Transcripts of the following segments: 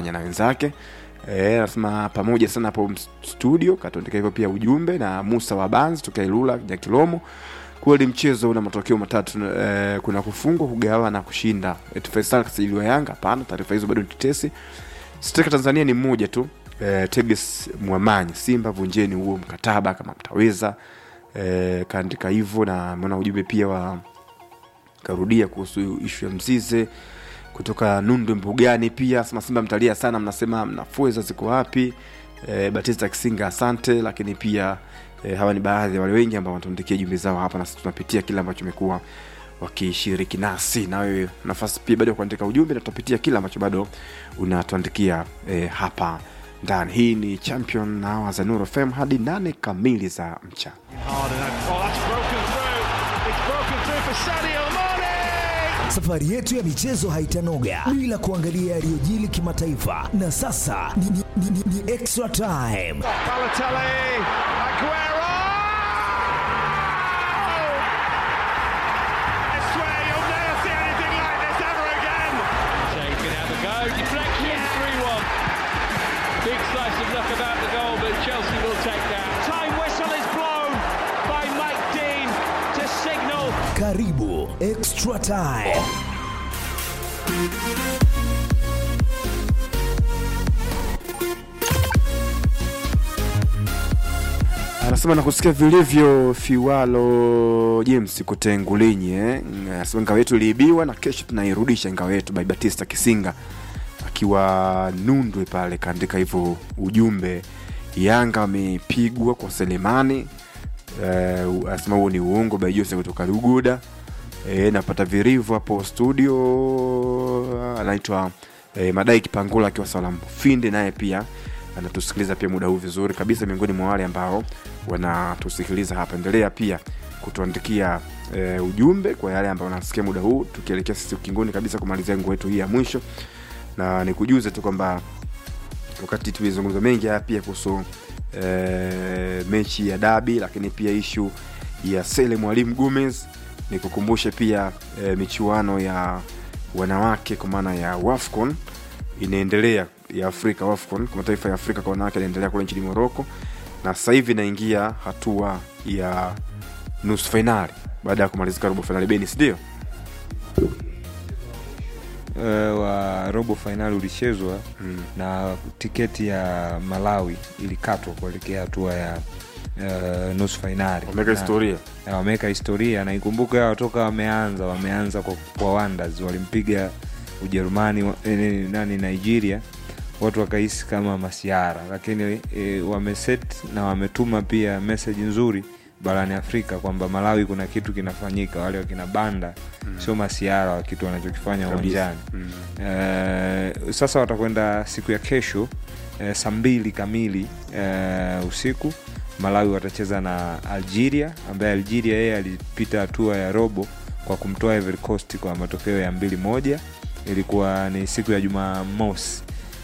kufanya na wenzake Eh, anasema pamoja sana hapo studio katuandika hivyo pia ujumbe na Musa wa Banzi toka Ilula Nyakilomo kweli mchezo una matokeo matatu eh, kuna kufungwa kugawa na kushinda Eti Faisal kasajiliwa Yanga hapana taarifa hizo bado ni tetesi Steka Tanzania ni mmoja tu eh, Teges Mwamanyi Simba vunjeni huo mkataba kama mtaweza eh, kaandika hivyo na ameona ujumbe pia wa karudia kuhusu ishu ya Mzize kutoka Nundu Mbugani pia sema Simba mtalia sana, mnasema mnafueza ziko wapi? E, Batista Kisinga asante, lakini pia e, hawa ni baadhi ya wale wengi ambao wanatuandikia jumbe zao hapa, na sisi tunapitia kile ambacho imekuwa wakishiriki nasi, na wewe nafasi pia bado ya kuandika ujumbe, na tutapitia kile ambacho bado unatuandikia e, hapa ndani. Hii ni Champion na hawa za Nuru FM hadi nane kamili za mchana. Hard and that- oh, that's broken through. It's broken through for Sadio Mane. Safari yetu ya michezo haitanoga bila kuangalia yaliyojili kimataifa, na sasa ni, ni, ni, ni, ni extra time. Balotelli, Aguero. I swear you'll never see anything like this ever again. Shea can have a go. Deflection, 3 1. Big slice of luck about the goal, but Chelsea will take that. Time whistle is blown by Mike Dean to signal Karibu extra time. anasema nakusikia vilivyo Fiwalo James Kutengulinyi eh. Anasema ngao yetu iliibiwa na kesho tunairudisha ngao yetu by Batista Kisinga akiwa Nundwe pale, kaandika hivyo ujumbe. Yanga wamepigwa kwa Selemani eh, anasema huo ni uongo by Jose kutoka Luguda eh, napata virivu hapo studio. Anaitwa eh, Madai Kipangula akiwa Salamu Finde, naye pia anatusikiliza pia muda huu vizuri kabisa, miongoni mwa wale ambao wanatusikiliza hapa. Endelea pia kutuandikia e, ujumbe kwa yale ambao wanasikia muda huu, tukielekea sisi ukingoni kabisa kumalizia nguo yetu hii ya mwisho, na nikujuze tu kwamba wakati tulizungumza mengi haya pia kuhusu e, mechi ya dabi, lakini pia ishu ya Sele Mwalimu Gomez, nikukumbushe pia e, michuano ya wanawake kwa maana ya WAFCON inaendelea ya Afrika WAFCON kwa mataifa ya Afrika kwa wanawake inaendelea kule nchini Morocco, na sasa hivi inaingia hatua ya nusu fainali baada ya kumalizika robo fainali. Beni, ndio uh, wa robo fainali ulichezwa Mm. na tiketi ya Malawi ilikatwa kuelekea hatua ya uh, nusu fainali. wameweka Na- historia na wameweka historia na ikumbuke hao toka wameanza wameanza kwa, kwa Wonders walimpiga Ujerumani wa- eh, nani Nigeria watu wakahisi kama masiara lakini e, wameset na wametuma pia message nzuri barani Afrika kwamba Malawi kuna kitu kinafanyika wale wakina banda mm. sio masiara wa kitu wanachokifanya Kabisa. uwanjani Mm. Eh, sasa watakwenda siku ya kesho eh, saa mbili kamili eh, usiku malawi watacheza na algeria ambaye algeria yeye alipita hatua ya robo kwa kumtoa Ivory Coast kwa matokeo ya mbili moja ilikuwa ni siku ya jumamosi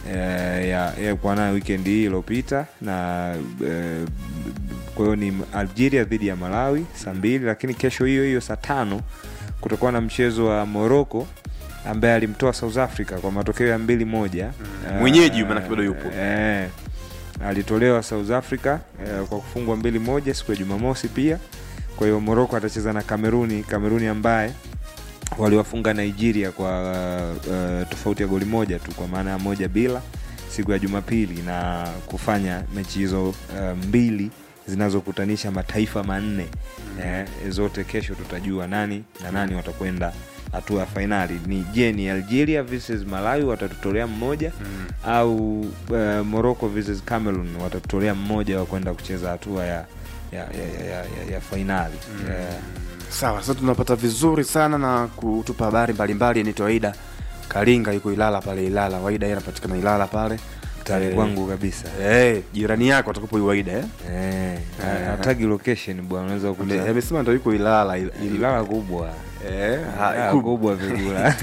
eh, ya, ya kwa nayo weekend hii iliyopita na eh, kwa hiyo ni algeria dhidi ya malawi saa mbili lakini kesho hiyo hiyo saa tano kutakuwa na mchezo wa morocco ambaye alimtoa south africa kwa matokeo ya mbili moja Mm. Mwenyeji maanake bado yupo. eh, alitolewa south africa eh, kwa kufungwa mbili moja siku ya jumamosi pia kwa hiyo morocco atacheza na kameruni kameruni ambaye waliwafunga nigeria kwa uh, tofauti ya goli moja tu kwa maana ya moja bila siku ya jumapili na kufanya mechi hizo uh, mbili zinazokutanisha mataifa manne eh, zote kesho tutajua nani na nani watakwenda hatua ya fainali ni je ni algeria versus malawi watatutolea mmoja mm. au uh, morocco versus cameroon watatutolea mmoja wa kwenda kucheza hatua ya ya, ya, ya, ya, ya fainali mm. eh, Sawa, sasa tunapata vizuri sana na kutupa habari mbalimbali. Anaitwa Aida Karinga, yuko Ilala pale Ilala. Waida yeye anapatikana Ilala pale tani Eh, kwangu kabisa eh, jirani yako atakupo Waida eh? Eh, Eh. hatagi location bwana unaweza Ame- kukuta amesema ndo yuko Ilala il, il, ilala kubwa eh, ha, Ilala kubwa. kubwa vigula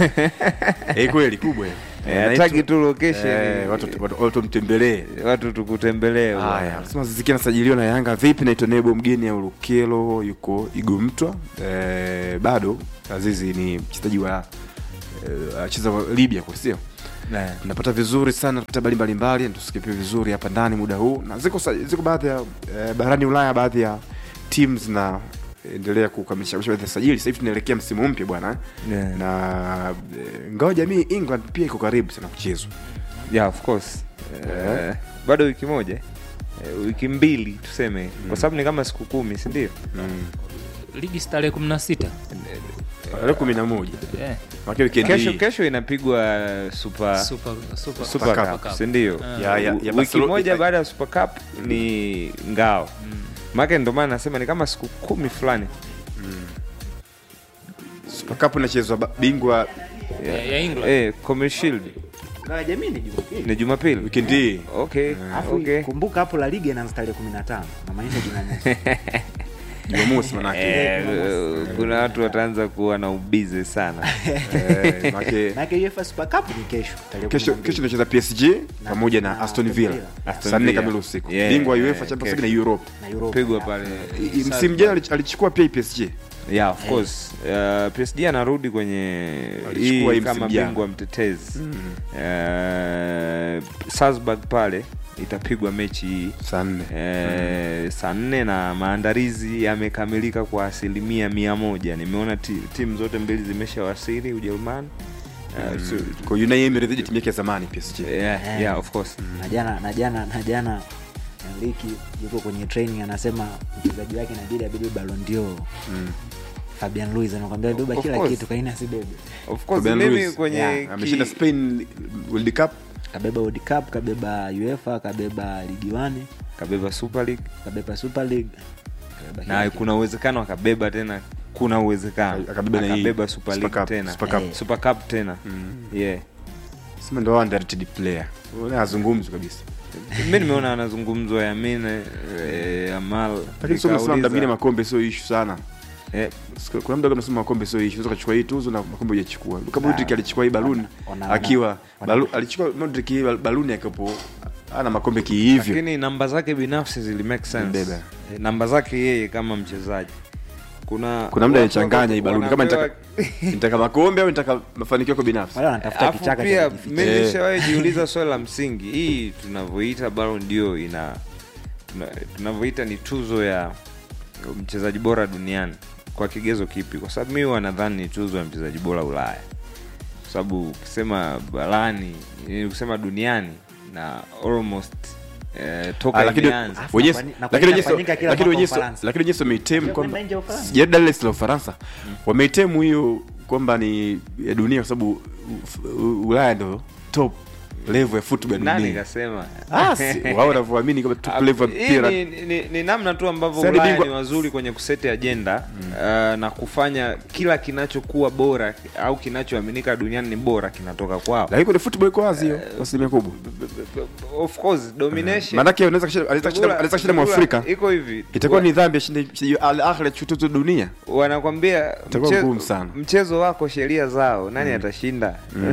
eh, kweli kubwa eh. Eh, Eh, hatagi naitwa- tu location eh, watu watu- watu mtembelee watu tukutembelee Haya, bwana. anasema Ziziki anasajiliwa na Yanga vipi? Naitwa Nebo mgeni ya Ulukelo, yuko Igomtwa. E, bado Azizi ni mchezaji wa e, acheza wa Libya kwa sio Eh. tunapata vizuri sana tunapata habari mbalimbali tusikie pia vizuri hapa ndani muda huu na ziko sa- ziko baadhi ya eh, barani ulaya baadhi ya teams na endelea kukamilisha kamilisha baadhi ya sajili sasa hivi tunaelekea msimu mpya bwana Yeah. na eh, ngao jamii england pia iko karibu sana kuchezwa yeah, of course Eh, bado wiki moja eh, wiki mbili tuseme kwa sababu ni kama siku kumi sindio ligi si tarehe kumi na sita tarehe kumi na moja Eh, Maana weekend kesho hii- kesho inapigwa super super- super- super Cup. cup sindio Ya- ya- ya wiki Barcelona- moja baada ya super cup ni ngao maake ndo maana nasema ni kama siku kumi fulani Super Cup inachezwa ba- bingwa ya, ya England eh, Community Shield la jamii ni Jumapili. ni jumapili weekend hii okay Alafu okay kumbuka hapo la liga inaanza tarehe 15 namaanisha Jumamosi. jumamosi manake Eh, kuna watu wataanza kuwa na ubize sana Eh, manake Maana UEFA Super Cup ni kesho tarehe kesho 12. kesho tunacheza PSG pamoja na na Aston Aston Villa Villa. Aston saa nne Villa. kamili usiku Yeah, bingwa wa yeah, UEFA Champions League kesho. na Europe na Europa. pigwa pale I- msimu jana alich- alichukua pia PSG yeah of course uh, PSG anarudi kwenye Alichukua hii hii kama msimu jana. bingwa mtetezi uh, Salzburg pale itapigwa mechi hii saa nne Eh, saa nne na maandalizi yamekamilika kwa asilimia mia moja nimeona ti, timu zote mbili zimeshawasili ujerumani Eh, so- kwa Unai Emery dhidi ya timu yake ya zamani PSG yeah, yeah, of course na jana na jana na jana Enrique yuko kwenye training anasema mchezaji wake inabidi abebe Ballon d'Or. Fabian Luiz anakuambia beba Of kila course. kitu kaina asibebe. of course Fabian mimi Ruiz. kwenye Yeah, ki- ameshinda Spain World Cup Kabeba World Cup, kabeba UEFA, kabeba Ligi 1, kabeba super league kabeba Super League. kabeba kila na kitu. kuna uwezekano akabeba tena kuna uwezekano Akabeba na hii akabeba super Super league Cup, tena Super Cup. Eh. super cup tena yeah sema ndo underrated player azungumzwi kabisa mi nimeona anazungumzwa yamine eh, amal lakini sio mnasema nikauliza- mdamini makombe sio issue sana eh, Siku- kuna mda mnasema makombe sio issue unaweza kuchukua hii tuzo na makombe hujachukua Luka Modric alichukua hii baluni Wana- wana- akiwa wana- balu, alichukua Modric hii baluni akiwepo ana makombe kihivyo lakini namba zake binafsi zili make sense Mbeba. Eh, namba zake yeye kama mchezaji kuna kuna mda watu alichanganya hii baluni kama wanapewa- nitaka nitaka makombe au nitaka mafanikio yako binafsi Wale wanatafuta Alafu kichaka pia cha kujificha. mi Eh. nishawahi jiuliza swali la msingi hii tunavyoita Ballon d'Or ina tuna- tunavyoita ni tuzo ya mchezaji bora duniani kwa kigezo kipi kwa sababu mi huwa nadhani ni tuzo ya mchezaji bora ulaya kwa sababu ukisema barani eh, ukisema duniani na almost eh, toka Ah, lakini imeanza Alafu wenyewe- nafanyika- lakini wenyewe- nafanyika kila lakini mwaka wenyewe- Ufaransa. lakini wenyewe wameitem Sio kwamba kwenda nje ya Ufaransa. sijui Dar es Salaam Ufaransa wameitem hiyo kwamba ni ya dunia kwa sababu u- u- Ulaya ndo top level ya football ya nani dunia kasema Ah, si- wao wanavyoamini kwamba top level ya Hii mpira ni, ni, ni namna tu ambavyo Sasa ni Ulaya bingwa- ni wazuri kwenye kuseti ajenda uh, na kufanya kila kinachokuwa bora au kinachoaminika duniani ni bora kinatoka kwao. lakini kwenye football iko wazi hiyo kwa asilimia kubwa Of course domination. maanake unaweza kushinda- anaweza kushinda- Figura- anaweza kushinda figura mwafrika iko hivi itakuwa Wa- ni dhambi ashinde mchezaji Al Ahly achukue tuzo dunia wanakwambia Itakuwa mche- ngumu sana. mchezo wako sheria zao nani atashinda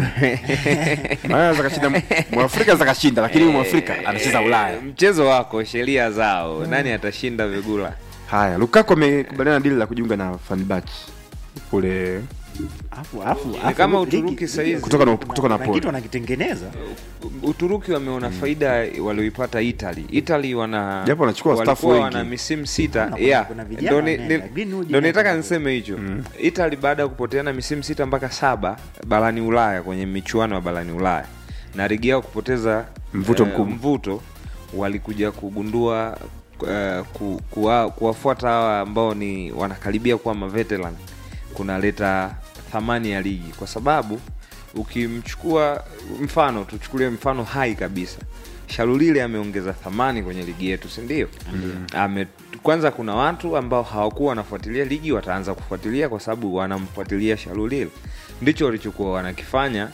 Maana anaweza kashinda mwafrika anaweza kashinda lakini huyu mwafrika anacheza Ulaya mchezo wako sheria zao nani atashinda vigula haya Lukaku amekubaliana na dili la kujiunga na Fenerbahce kule Alafu- alafu- ni alafu kama ligi- Uturuki saizi kutoka na kutoka na kuna kitu Napoli wanakitengeneza Uturuki wameona faida walioipata Italy. Italy wana Japo wanachukua walikuwa staff wengi. wana misimu sita. Kuna- Yeah. kuna vijana Ndo ni- wameenda. ni- Greenwood ndo nitaka ameenda. niseme hicho. Italy baada ya kupoteana misimu sita mpaka saba barani Ulaya kwenye michuano ya barani Ulaya na ligi yao kupoteza Mvuto eh, mkubwa. mvuto walikuja kugundua eh, ku, kuwa, kuwafuata hawa ambao ni wanakaribia kuwa maveteran kunaleta thamani ya ligi kwa sababu ukimchukua mfano tuchukulie mfano hai kabisa shalulile ameongeza thamani kwenye ligi yetu si ndio ame kwanza kuna watu ambao hawakuwa wanafuatilia ligi wataanza kufuatilia kwa sababu wanamfuatilia shalulile ndicho walichokuwa wanakifanya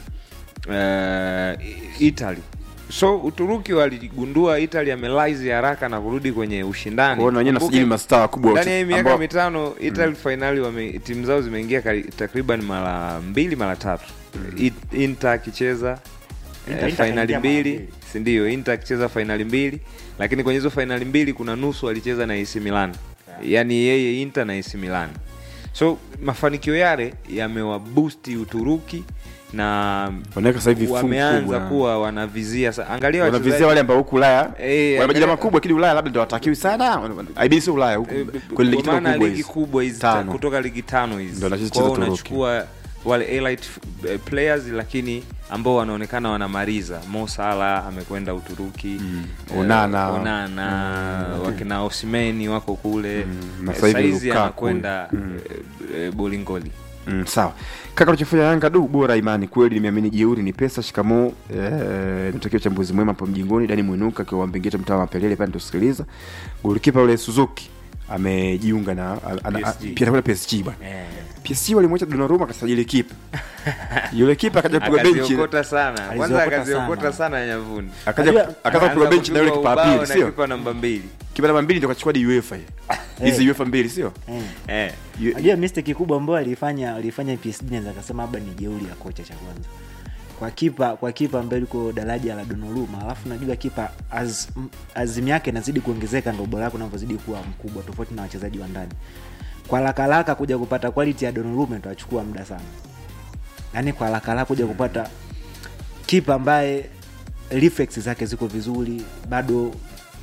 uh, italy so uturuki waligundua italy amelaizi haraka na kurudi kwenye ushindani kuona wenyewe Kumbuke- nasajili mastaa wakubwa ndani ya hii miaka ambao- mitano Italy finali wame timu zao zimeingia kari- takriban mara mbili mara tatu It- Inter akicheza Inter- eh, Inter fainali kaingia mara mbili mbili. si ndio Inter akicheza fainali mbili lakini kwenye hizo fainali mbili kuna nusu alicheza na AC Milan yaani yeye Inter na AC Milan so mafanikio yale yamewabusti Uturuki na wanaweka sasa hivi fungu wameanza kubwa. kuwa wanavizia sa- angalia wanavizia wachezaji- wale ambao huku Ulaya Eh, wana majina angalia- makubwa, lakini Ulaya labda ndio watakiwi sana. IB sio Ulaya huku Eh, kwenye ligi kwa tano maana kubwa ligi hizi. kubwa hizi ta- Tano. kutoka ligi tano hizi Ndio wanacheza Kwa hiyo Turuki. unachukua wale elite eh, players lakini ambao wanaonekana wanamaliza Mo Salah amekwenda Uturuki eh, Onana. Onana wakina Osimeni wako kule Mm, na Eh, sasa hivi saizi Lukaku. anakwenda eh, eh, Bolingoli Mm, sawa kaka unachofanya Yanga du bora imani kweli, nimeamini jeuri ni pesa. Shikamoo eh, natakia uchambuzi mwema hapo mjingoni. Dani Mwinuka akiwa Mbingeta mtaa wa Mapelele pale tusikiliza. Golikipa yule Suzuki amejiunga na ana- ana- PSG. pia atakwenda PSG bwana. eh. PSG walimwacha Donnarumma akasajili kipa yule kipa akaja kupigwa benchi akaziokota sana kwanza Aliziokota akaziokota sana. sana nyavuni akaja Unajua- akaanza kupigwa Akaanza benchi na yule kupigwa kipa wa ubao pili na sio kipa namba mbili kipa namba mbili ndio kachukua hadi UEFA hii. hizi UEFA mbili sio Eh. eh. Yu- najua mistake kubwa ambayo alifanya alifanya PSG naweza akasema labda ni jeuri ya kocha cha kwanza kwa kipa kwa kipa ambaye liko daraja la Donnarumma alafu najua kipa az, m- azimu yake inazidi kuongezeka ndo ubora wake unavyozidi kuwa mkubwa tofauti na wachezaji wa ndani kwa haraka haraka kuja kupata quality ya Donnarumma itachukua muda sana yaani kwa haraka haraka kuja kupata kipa ambaye reflex zake ziko vizuri bado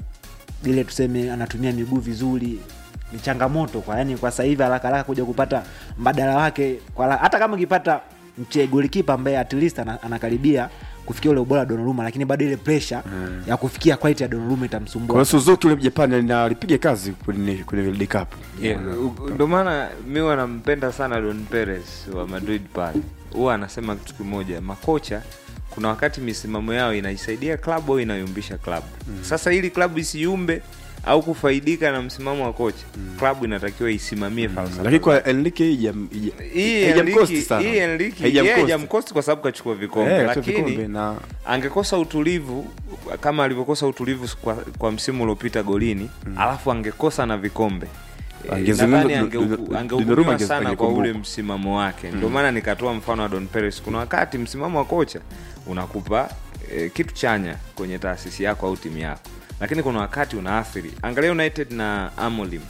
ile tuseme anatumia miguu vizuri ni changamoto kwa yani kwa sasa hivi haraka haraka kuja kupata mbadala wake kwa la, hata kama ukipata mche golikipa ambaye at least ana, anakaribia kufikia ule ubora wa Donnarumma lakini bado ile pressure ya kufikia quality ya Donnarumma kwa itamsumbua hiyo Suzuki yule Japani na alipiga kazi kwenye kwenye World Cup Yeah, u- ndio maana mi wanampenda sana Don Perez wa Madrid pale. Huwa anasema kitu kimoja, makocha kuna wakati misimamo yao inaisaidia klabu au inayumbisha klabu. Sasa ili klabu isiyumbe au kufaidika na msimamo wa kocha, klabu inatakiwa isimamie falsafa. lakini kwa Enrique hii jam- hii- hii haijamcost Enrique- sana. hii Enrique Haijamcost. yeye haijamcost kwa sababu kachukua vikombe, Eh, kachukua lakini vikombe na angekosa utulivu kama alivyokosa utulivu kwa, kwa msimu uliopita golini alafu angekosa na vikombe Eh, Angezungumza nadhani Don- ange- Don- Donnarumma angehukumiwa ange- sana kwa angekumbuka. ule msimamo wake ndio maana nikatoa mfano wa don Perez kuna wakati msimamo wa kocha unakupa eh, kitu chanya kwenye taasisi yako au timu yako lakini kuna wakati unaathiri angalia united na amolim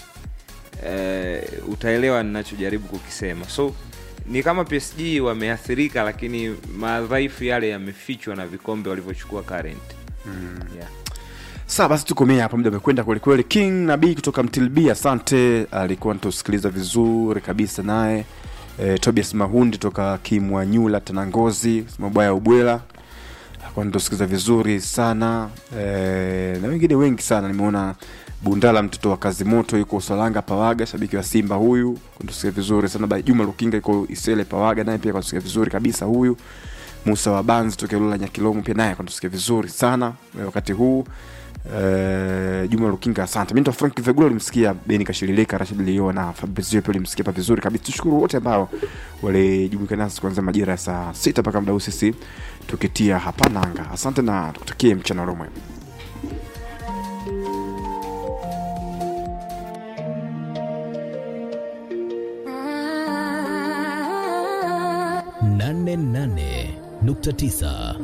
eh, utaelewa ninachojaribu kukisema so ni kama PSG wameathirika, lakini madhaifu yale yamefichwa na vikombe walivyochukua current. Yeah. Sawa basi tukomea hapa, muda umekwenda kwelikweli. King Nabii kutoka Mtilbi, asante, alikuwa natusikiliza vizuri kabisa naye. E, Tobias Mahundi toka Kimwanyula Tanangozi, mabaya ubwela alikuwa natusikiliza vizuri sana e, na wengine wengi sana. Nimeona Bundala mtoto wa kazi moto yuko Usalanga Pawaga, shabiki wa Simba huyu kunatusikia vizuri sana. Ba- Juma Lukinga yuko Isele Pawaga, naye pia kunatusikia vizuri kabisa huyu. Musa wa Banzi tokea Lula Nyakilomo pia naye kunatusikia vizuri sana eh, wakati huu Uh, Juma Lukinga asante. Mimi ndo Frank Vegula ulimsikia Beni Kashililika, Rashid Lio na Fabrizio pia ulimsikia pa vizuri kabisa. Tushukuru wote ambao walijumuika nasi kuanzia majira ya saa sita mpaka muda huu sisi tukitia hapa nanga. Asante na tukutakie mchana mwema. nane nane nukta tisa